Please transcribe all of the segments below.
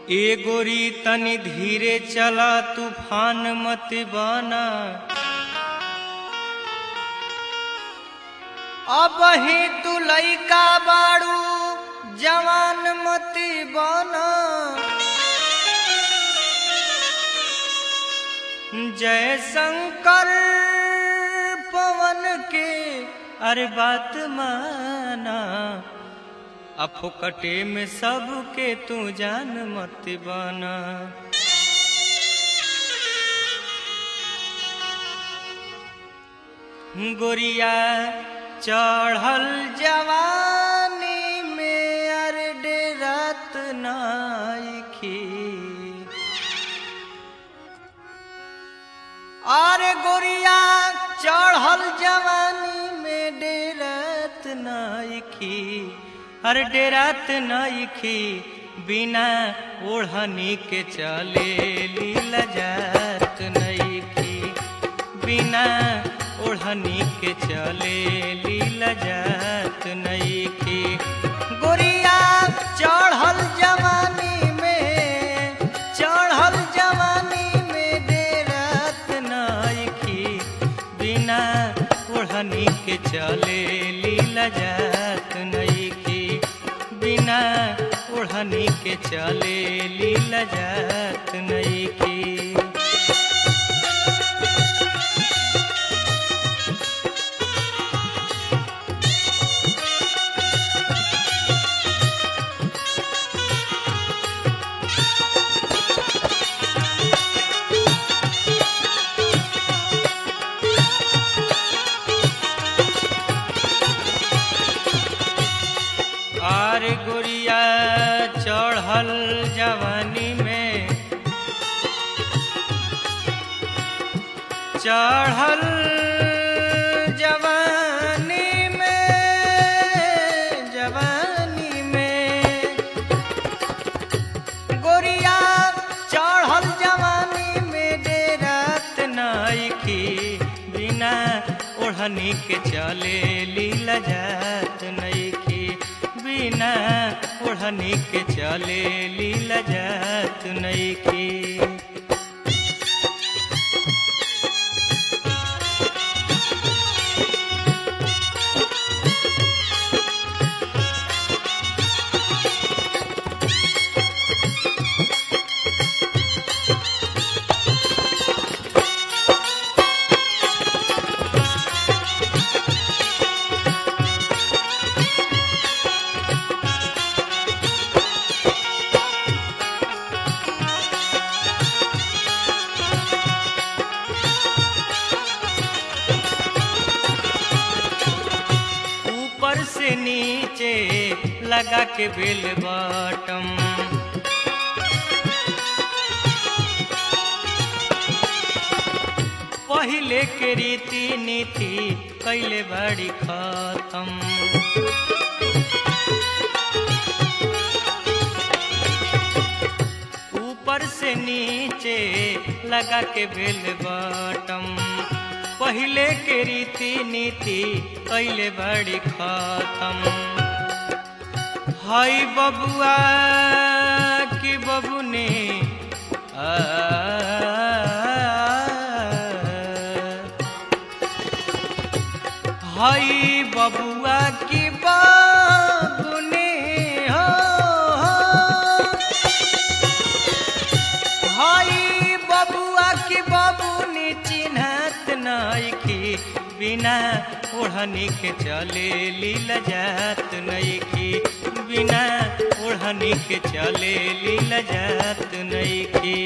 ए गोरी तनी धीरे चला तूफान मत बना अब ही तू लइका बाड़ू जवान मत बना जय शंकर पवन के अरे बात माना अफोकटे में सबके तू जान मत बना गोरिया चढ़ल जवानी में अरे डेरात नाइखी अरे गोरिया चढ़ल जवानी में डेरात नाइखी अरे डेरात नाइखी बिना ओढ़नी के चले लीला जात नइखी बिना ओढ़नी के चले लीला जात नइखी गोरिया चढ़ल जवानी में चढ़ल जवानी में डेरात नइखी बिना ओढ़नी के चले लीला जात नइखी बिना ओढ़नी के चले लीला जात नइखी आर गोरिया चढ़ल जवानी में चढ़ल जवानी में जवानी में गोरिया चढ़ल जवानी में डेरात नाइकी बिना ओढ़नी के चले लीला जात नइखी बिना ओढ़नी के चले लीला जात नइखी ऊपर से नीचे लगा के बेल बॉटम पहिले के रीति नीति कैले बड़ी खत्म ऊपर से नीचे लगा के बेल बॉटम पहिले के रीति नीति कैले बड़ी खत्म हाय बबुआ की बबुने आ, हाय बबुआ की बबुने हो, हो हाय बबुआ की बबुनी चिन्हत नइखी बिना ओढ़नी के चले लीला जात नइखी बिना ओढ़नी के चले लीला जात नइखी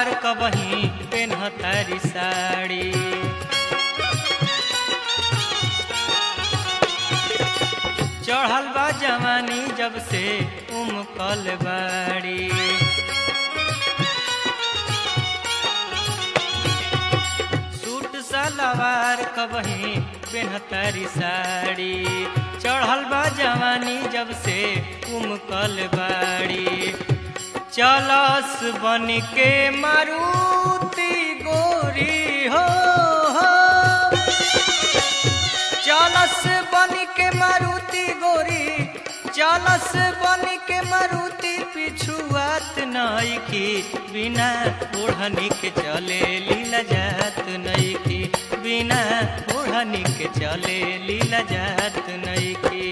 सलवार कबही पेन्हतारी साड़ी चढ़ल बा जवानी जब से उमकल बाड़ी सूट सलवार कबही पेन्हतारी साड़ी चढ़ल बा जवानी जब से उमकल बाड़ी चलस बन के मारुति गोरी हो, हो। चलस बन के मारुति गोरी चलस बन के मारुति पिछुआत नई की बिना ओढ़नी के चले लीला जात नई की बिना ओढ़नी के चले लीला जात नई की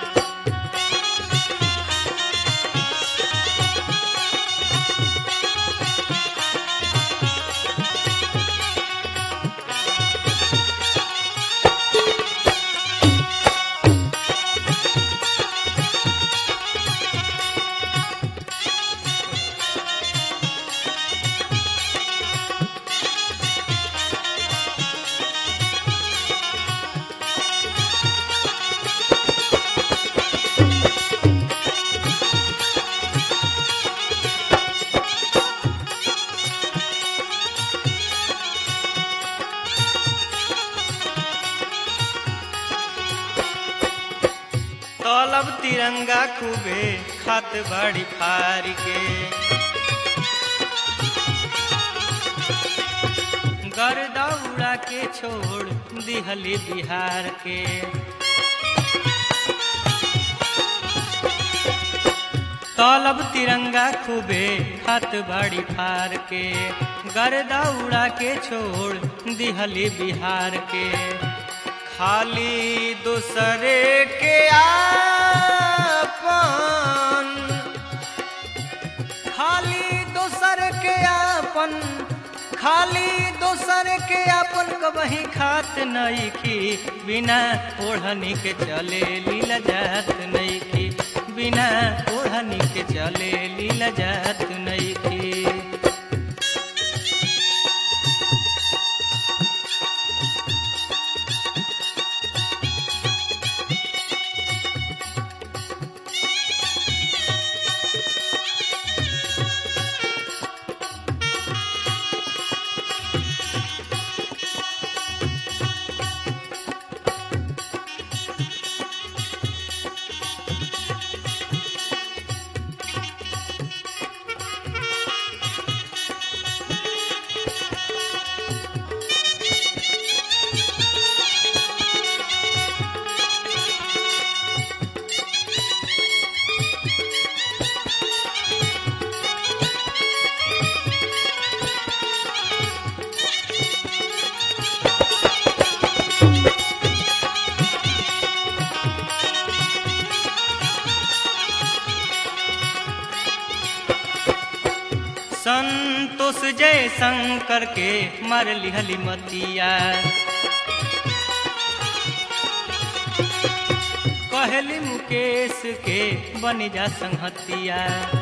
तलब तिरंगा खूबे खत बड़ी फार के गर्दा उड़ा के छोड़ दिहली बिहार के तलब तिरंगा खूबे खत बड़ी फार के गर्दा उड़ा के छोड़ दिहली बिहार के खाली दूसरे के आपन खाली दूसर के आपन खाली दोसर के आपन कबही खात नहीं की बिना ओढ़नी के चले लीला जात नहीं की बिना ओढ़नी के चले लीला जात नहीं की संतोष जय शंकर के मर लिहली मतिया कहली मुकेश के बन जा संहतिया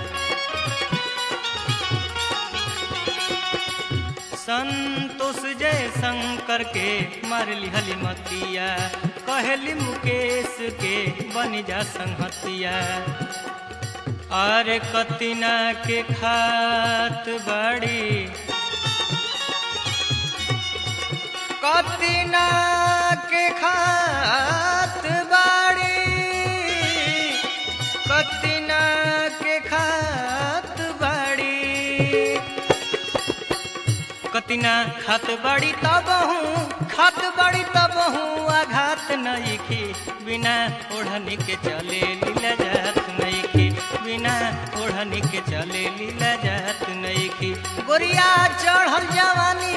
संतोष जय शंकर के मर लिहली मतिया कहली मुकेश के बन जा संहतिया अरे कतिना के खात बड़ी कतिना के खात बड़ी कतिना के खात बड़ी कतिना खात बड़ी तब हूँ खात बड़ी तब हूँ आघात नहीं की बिना ओढ़नी के चले लीला जात नहीं की बिना ओढ़नी के चले लीला जात नहीं की गोरिया चढ़ल जवानी